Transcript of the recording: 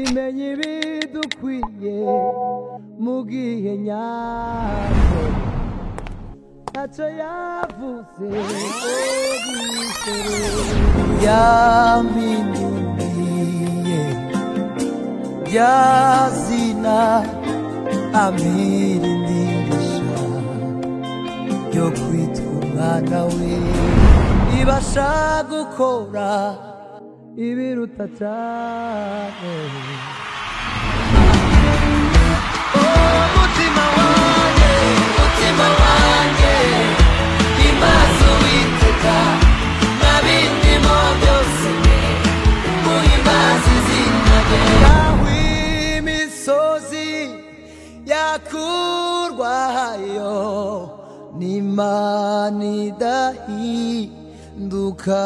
imenya ibidukwiye mu gihe nyacyo ntacyo yavuze obisere yampinduye yazina amira indingisha yo kwitwa umwana we ibasha gukora ibiruta cyane umutima wanjye umutima wanjye imaso witeka nabindimo byose muhimbazi zinabe aho imisozi yakurwayo n'imana idahinduka